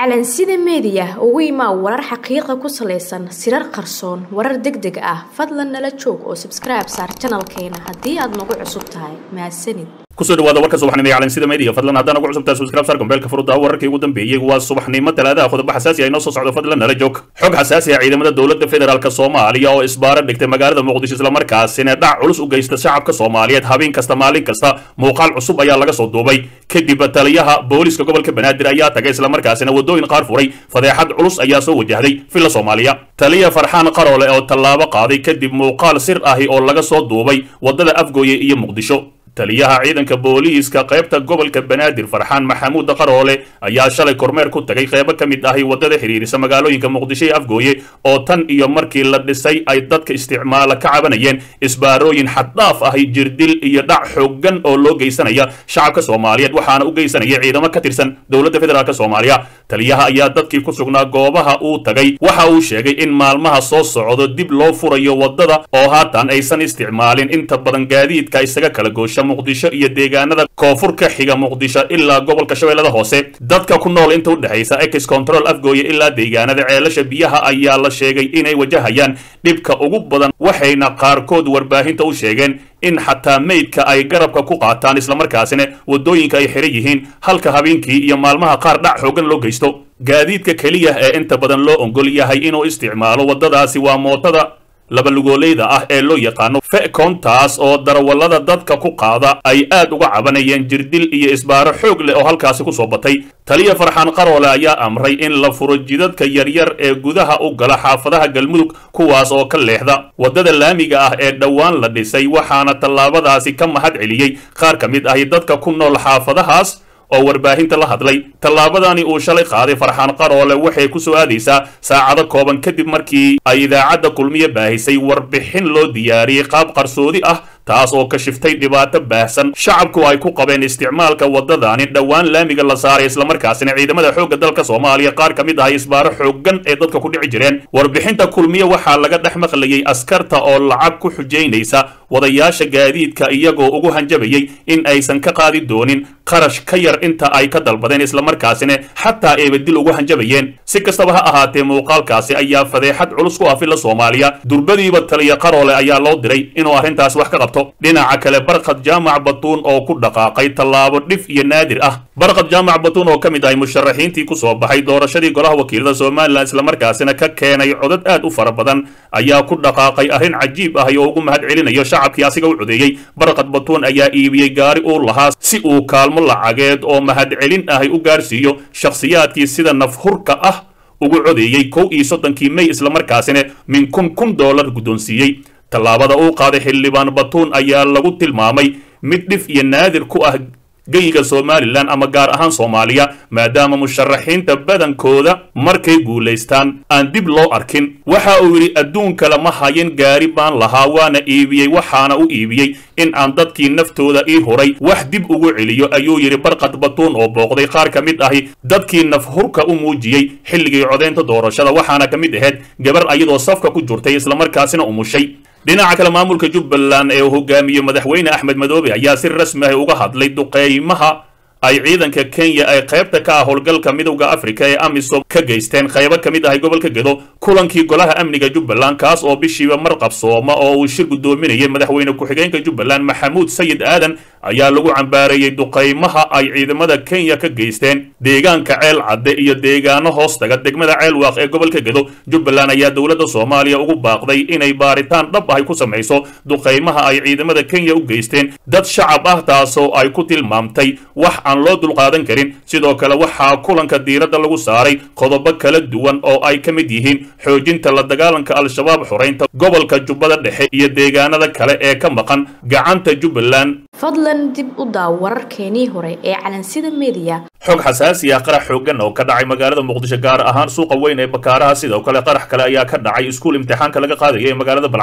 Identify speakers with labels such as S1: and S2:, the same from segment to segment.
S1: calansida meediya ugu imaa warar xaqiiqa ku salaysan sirar qarsoon warar deg deg ah fadlan nala joog oo sabskribe saar janalkeena haddii aad nagu cusub tahay mahadsanid
S2: kusoo dhawaada warka subaxnimo ee calansida media fadlan haddaan ugu cusubtahay subscribe sar gombeelka furuda wararkii ugu dambeeyey waa subaxnimo talaadaha qodobo xasaasi ah inoo soo socdo fadlan nala joog xog xasaasi ah ciidamada dowladda federaalk soomaaliya oo isbaaro dhigtay magaalada muqdisho islamarkaasina dhac culus u geysta shacabka soomaaliyeed habeen kasta maalin kasta muuqaal cusub ayaa laga soo duubay kadib taliyaha booliska gobolka banaadir ayaa tagay islamarkaasina wadooyin qaar furay fadeexad culus ayaa soo wajahday villa soomaaliya taliya farxaan qaroole oo tallaabo qaaday kadib muuqaal sir ahi oo laga soo duubay waddada afgooye iyo muqdisho taliyaha ciidanka booliiska qaybta gobolka banaadir farxaan maxamuud qaroole ayaa shalay kormeer ku tagay qaybo ka mid ahi waddada xidhiirisa magaalooyinka muqdisho iyo afgooye oo tan iyo markii la dhisay ay dadka isticmaala ka cabanayeen isbaarooyin xaddhaaf ahi jirdil iyo dhac xooggan oo loo geysanaya shacabka soomaaliyeed waxaana u geysanaya ciidamo ka tirsan dowladda federaalk soomaaliya taliyaha ayaa dadkii ku sugnaa goobaha uu tagay waxa uu sheegay in maalmaha soo socdo dib loo furayo waddada oo haatan aysan isticmaalin inta badan gaadiidka isaga kala goosha muqdisho iyo deegaanada koonfur ka xiga muqdisho ilaa gobolka shabeellada hoose dadka ku nool inta u dhexaysa ex control afgooye ilaa deegaanada ceelasha biyaha ayaa la sheegay inay wajahayaan dhibka ugu badan waxayna qaarkood warbaahinta u sheegeen in xataa meydka ay garabka ku qaataan islamarkaasina waddooyinka ay xihan yihiin halka habeenkii iyo maalmaha qaar dhac xoogan loo geysto gaadiidka keliya ee inta badan loo ongol yahay inuu isticmaalo waddadaasi waa mootada labalugoolayda ah ee loo yaqaano fecontaas oo darawallada dadka ku qaada ay aad uga cabanayeen jirdil iyo isbaaro xoog leh oo halkaasi ku soo batay taliya farxaan qaroole ayaa amray in la furo jidadka yaryar ee gudaha u gala xaafadaha galmudug kuwaas oo ka leexda waddada laamiga ah ee dhowaan la dhisay waxaana tallaabadaasi ka mahad celiyey qaar ka mid ahi dadka ku nool xaafadahaas oo warbaahinta la hadlay tallaabadani uu shalay qaaday farxaan qaroole waxay ku soo aadaysaa saacado kooban kadib markii ay idaacadda kulmiye baahisay warbixin loo diyaariyey qaab qarsoodi ah taas oo ka shiftay dhibaato baahsan shacabku ay ku qabeen isticmaalka waddadani dhowaan laamiga la saaray islamarkaasina ciidamada xoogga dalka soomaaliya qaar ka mid ahay isbaaro xooggan ee dadka ku dhici jireen warbixinta kulmiye waxaa laga dhex maqlayay askarta oo lacag ku xujaynaysa wadayaasha gaadiidka iyagoo ugu hanjabayay in aysan ka qaadi doonin qarash ka yar inta ay ka dalbadeen islamarkaasina xataa eebadil ugu hanjabayeen si kastaba ha ahaatee muuqaalkaasi ayaa fadeexad culus ku ah villa soomaaliya durbadiiba taliya qaroole ayaa loo diray inuu arrintaas wax ka qabto dhinaca kale barkad jaamac batuun oo ku dhaqaaqay tallaabo dhif iyo naadir ah barkad jaamac batuun oo ka mid ahay musharaxiintii ku soo baxay doorashadii golaha wakiilada somalilan islamarkaasina ka keenay codad aad u fara badan ayaa ku dhaqaaqay arrin cajiib ah oo ugu mahad celinayo shacabkii asiga u codeeyey barkad batuun ayaa iibiyey gaari uu lahaa si uu kaalmo lacageed oo mahad celin ahay u gaarsiiyo shakhsiyaadkii sida nafhurka ah ugu codeeyey kow iyo soddonkii mey islamarkaasina min kun kun dollar guddoonsiiyey tallaabada uu qaaday xildhibaan batuun ayaa lagu tilmaamay mid dhif iyo naadir ku ah geyiga somalilan ama gaar ahaan soomaaliya maadaama musharaxiinta badankooda markay guulaystaan aan dib loo arkin waxa uu yidhi adduunka lama hayin gaari baan lahaa waana iibiyey waxaana u iibiyey in aan dadkii naftooda ii huray wax dib ugu celiyo ayuu yidhi barkad batuun oo booqday qaar ka mid ahi dadkii nafhurka u muujiyey xilligii codaynta doorashada waxaana ka mid ahayd gabar ayadoo safka ku jirtay islamarkaasina umushay dhinaca kale maamulka jubbaland ee uu hogaamiye madaxweyne axmed madoobe ayaa si rasmi ah uga hadlay duqeymaha ay ciidanka kenya ay qaybta ka ah howlgalka midowda afrika ee amisom ka geysteen qaybo ka mid ahay gobolka gedo kulankii golaha amniga jubbaland kaas oo bishiiba mar qabsooma oo uu shir guddoominayay madaxweyne ku-xigeenka jubbaland maxamuud sayid aadan ayaa lagu cambaareeyey duqaymaha ay ciidamada kenya ka geysteen deegaanka ceel cadde iyo deegaano hoostaga degmada ceel waaq ee gobolka gedo jubbaland ayaa dowladda soomaaliya ugu baaqday inay baaritaan dhab ahay ku samayso duqaymaha ay ciidamada kenya u geysteen dad shacab ah taasoo ay ku tilmaamtay wax aan loo dulqaadan karin sidoo kale waxaa kulanka diiradda lagu saaray qodobo kala duwan oo ay ka mid yihiin xoojinta la dagaalanka al-shabaab xoraynta gobolka jubbada dhexe iyo deegaanada kale ee ka maqan gacanta jubbaland
S1: fadlan dib u daaw wararkeenii hore ee calansida meediya
S2: xog xasaasi ah qarax xooggan oo ka dhacay magaalada muqdisho gaar ahaan suuqa weyn ee bakaaraha sidoo kale qarax kale ayaa ka dhacay iskuul imtixaanka laga qaadaya ee magaalada balcad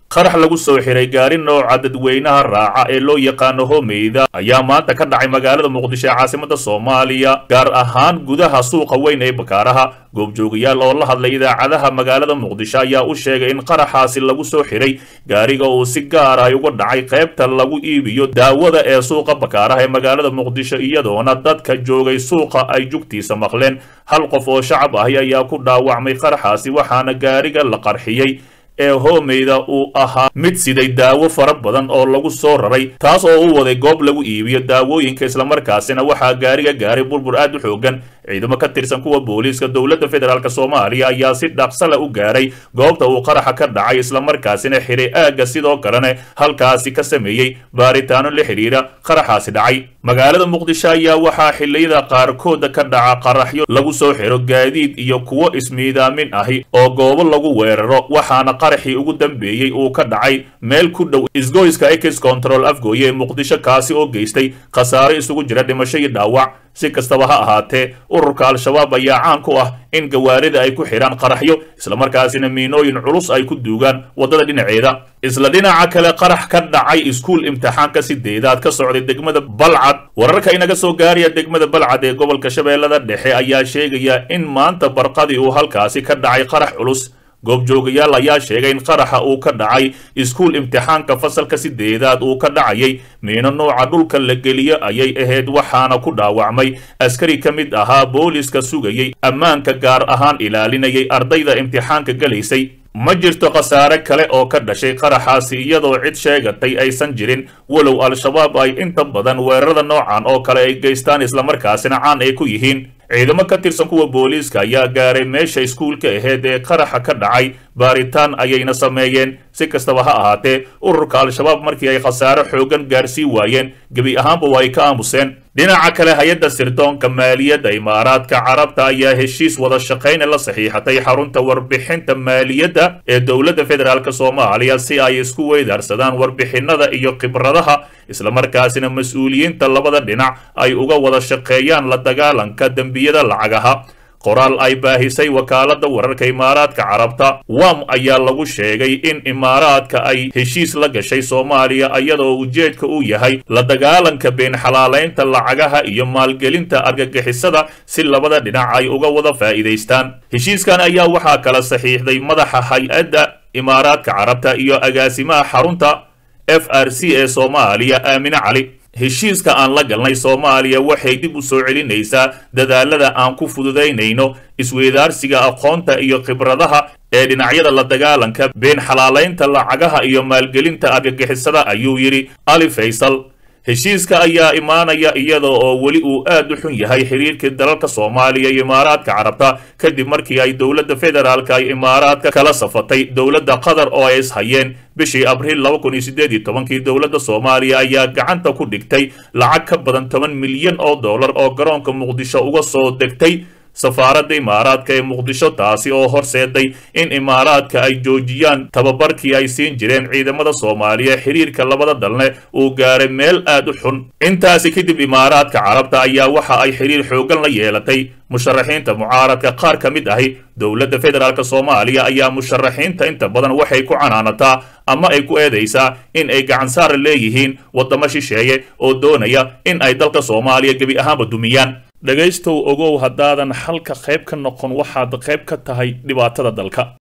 S2: qarax lagu soo xiray gaari nooca dadweynaha raaca ee loo yaqaano homeyda ayaa maanta ka dhacay magaalada muqdisho ee caasimada soomaaliya gaar ahaan gudaha suuqa weyn ee bakaaraha goobjoogayaal oo la hadlay idaacadaha magaalada muqdisho ayaa u sheegay in qaraxaasi lagu soo xiray gaariga uu si gaar ah uga dhacay qaybta lagu iibiyo daawada ee suuqa bakaaraha ee magaalada muqdisho iyadoona dadka joogay suuqa ay jugtiisa maqleen hal qof oo shacab ahi ayaa ku dhaawacmay qaraxaasi waxaana gaariga la qarxiyey ee hoomeyda uu ahaa mid siday daawo fara badan oo lagu soo raray taas oo u waday goob lagu iibiyo daawooyinka islamarkaasina waxaa gaariga gaaray burbur aad u xoogan ciidamo ka tirsan kuwa booliiska dowladda federaalk soomaaliya ayaa si dhaqsala u gaaray goobta uu qaraxa ka dhacay islamarkaasina xiray aagga sidoo kalena halkaasi ka sameeyey baaritaano la xidhiira qaraxaasi dhacay magaalada muqdisho ayaa waxaa xilliyada qaarkooda ka dhaca qaraxyo lagu soo xiro gaadiid iyo kuwo ismiidaamin ahi oo goobo lagu weeraro waxaana qaraxii ugu dambeeyey uu ka dhacay meel ku dhow isgoyska ex control afgooye ee muqdisho kaasi oo geystay khasaaro isugu jira dhimasho iyo dhaawac si kastaba ha ahaatee ururka al-shabaab ayaa caan ku ah in gawaarida ay ku xidhaan qaraxyo islamarkaasina miinooyin culus ay ku duugaan waddada dhinaceeda isla dhinaca kale qarax ka dhacay iskuul imtixaanka sideedaad ka socday degmada balcad wararka inaga soo gaaraya degmada balcad ee gobolka shabeellada dhexe ayaa sheegaya in maanta barqadii uu halkaasi ka dhacay qarax culus goobjoogayaal ayaa sheegay in qaraxa uu ka dhacay iskuul imtixaanka fasalka sideedaad uu ka dhacayay miino nooca dhulka la geliyo ayay ahayd waxaana ku dhaawacmay askari ka mid ahaa booliiska sugayay ammaanka gaar ahaan ilaalinayay ardayda imtixaanka gelaysay ma jirto khasaare kale oo ka dhashay qaraxaasi iyadoo cid sheegatay aysan jirin walow al-shabaab ay inta badan weerarada noocan oo kale ay geystaan islamarkaasina caan ay ku yihiin ciidamo ka tirsan kuwa booliiska ayaa gaaray meesha iskuulka aheyd ee qaraxa ka dhacay baaritaan ayayna sameeyeen si kastaba ha ahaatee ururka al-shabaab markii ay khasaare xoogan gaarsii waayeen gebi ahaanba waa ay ka aamuseen dhinaca kale hay-adda sirdoonka maaliyadda imaaraadka carabta ayaa heshiis wada shaqayna la saxiixatay xarunta warbixinta maaliyadda ee dowladda federaalk soomaaliya si ay isku weydaarsadaan warbixinada iyo khibradaha islamarkaasina mas-uuliyiinta labada dhinac ay uga wada shaqeeyaan la dagaalanka dembiyada lacagaha qoraal ay baahisay wakaaladda wararka imaaraadka carabta wam ayaa lagu sheegay in imaaraadka ay heshiis la gashay soomaaliya iyadoo ujeedka uu yahay la dagaalanka been xalaalaynta lacagaha iyo maalgelinta argagixisada si labada dhinac ay uga wada faa'iidaystaan heshiiskan ayaa waxaa kala saxiixday madaxa hay-adda imaaraadka carabta iyo agaasimaha xarunta f r c ee soomaaliya aamine cali heshiiska aan la galnay soomaaliya waxay dib u soo celinaysaa dadaalada aan ku fududaynayno isweydaarsiga aqoonta iyo khibradaha ee dhinacyada la dagaalanka been xalaalaynta lacagaha iyo maalgelinta argagixisada ayuu yidhi ali faysal heshiiska ayaa imaanaya iyada oo weli uu aad u xun yahay xiriirkii dalalka soomaaliya iyo imaaraadka carabta kadib markii ay dowladda federaalka ay imaaraadka kala safatay dowladda qatar oo ay ishayeen bishii abriil laba kun iyo siddeed iyo tobankii dowladda soomaaliya ayaa gacanta ku dhigtay lacag ka badan toban milyan oo dollar oo garoonka muqdisho uga soo degtay safaaradda imaaraadka ee muqdisho taasi oo horseeday in imaaraadka ay joojiyaan tababarkii ay siin jireen ciidamada soomaaliya xiriirka labada dalne uu gaaray meel aad u xun intaasi kadib imaaraadka carabta ayaa waxa ay xiriir xoogan la yeelatay musharaxiinta mucaaradka qaar ka mid ahi dowladda federaalk soomaaliya ayaa musharaxiinta inta badan waxay ku canaanataa ama ay ku eedaysaa in ay gacansaar leeyihiin waddamo shisheeye oo doonaya in ay dalka soomaaliya gebi ahaanba dumiyaan dhegaystow ogow haddaadan halka qayb ka noqon waxaad qayb ka tahay dhibaatada dalka